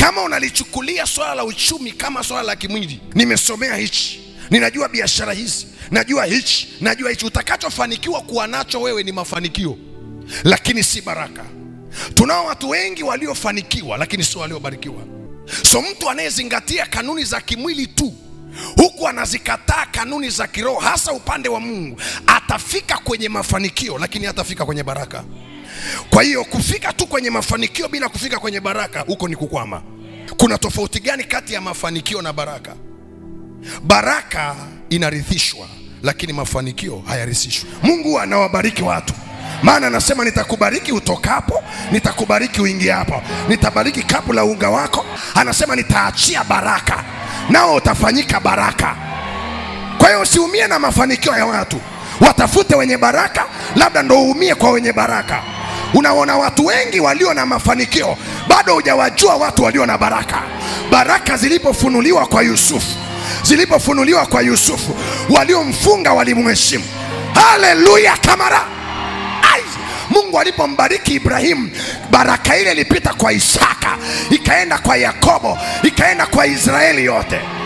kama unalichukulia swala la uchumi kama swala la kimwili nimesomea hichi ninajua biashara hizi najua hichi najua hichi utakachofanikiwa kuwa nacho wewe ni mafanikio lakini si baraka tunao watu wengi waliofanikiwa lakini sio waliobarikiwa so mtu anayezingatia kanuni za kimwili tu huku anazikataa kanuni za kiroho hasa upande wa mungu atafika kwenye mafanikio lakini hatafika kwenye baraka kwa hiyo kufika tu kwenye mafanikio bila kufika kwenye baraka huko ni kukwama kuna tofauti gani kati ya mafanikio na baraka baraka inarithishwa lakini mafanikio hayarithishwi mungu anawabariki watu maana anasema nitakubariki utokapo nitakubariki uingiapo nitabariki kapu la unga wako anasema nitaachia baraka nao utafanyika baraka kwa hiyo usiumie na mafanikio ya watu watafute wenye baraka labda ndo uumie kwa wenye baraka unaona watu wengi walio na mafanikio bado hujawajua watu walio na baraka baraka zilipofunuliwa kwa yusufu zilipofunuliwa kwa yusufu waliomfunga walimheshimu haleluya kamara Ai! mungu alipombariki ibrahimu baraka ile ilipita kwa isaka ikaenda kwa yakobo ikaenda kwa israeli yote